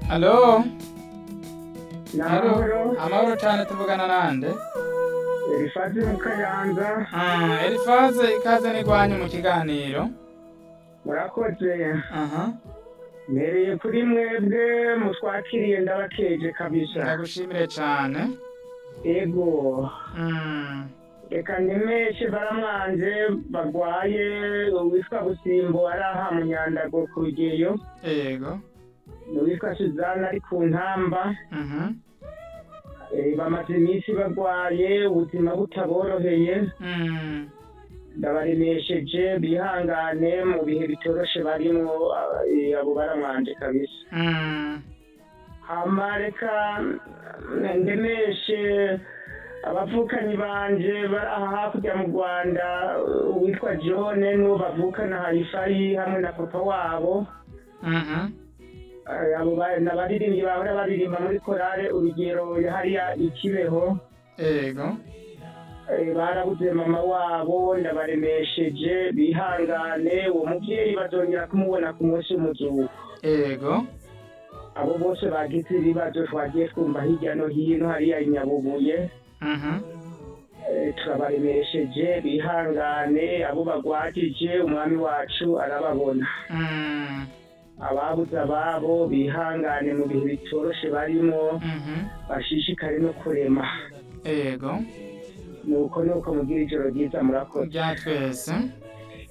Halo, Namahoro, amahoro cyane tuvugana nande Elifazi mu Kayanza, Ah, Elifaze ikaze n'igwanyu mu kiganiro murakoze. aha Mpereye kuri mwebwe mutwakiriye ndabakeje kabisa. ndagushimire cyane Ego, Mm, reka ndemeshe baramwanje bagwaye uwitwa Busimbo ari aha mu Nyandago ku rugeyo, yego n'uwitwa Suzana ari ku ntamba. Mhm. Eh, bamaze iminsi bagwaye ubuzima butaboroheye Mm, ndabaremesheje bihangane mu bihe bitoroshe barimwo eh, abo baramwanje kabisa mm, hama reka mm, ndemeshe abavukanyi banje bari aha hakurya mu rwanda uwitwa john n'uwo bavukana harifayi hamwe na papa wabo mhm. Eh, abo ba- ni abaririmbyi bahora baririmba muri korale urugero hariya ikibeho yego Eh, barabuze mama wabo ndabaremesheje bihangane uwo muvyeyi bazongera kumubona ku munsi w'umuzuko yego abo bose bagize ibibazo twagiye twumva hirya no hino hariya i nyabubuye Mhm. Eh, turabaremesheje bihangane abo bagwajije umwami wacu arababona Mm, ababuze ababo bihangane mu bihe bitoroshe barimo mhm. bashishikare no kurema yego nuko nuko mugira ijoro ryiza murakoze bya twese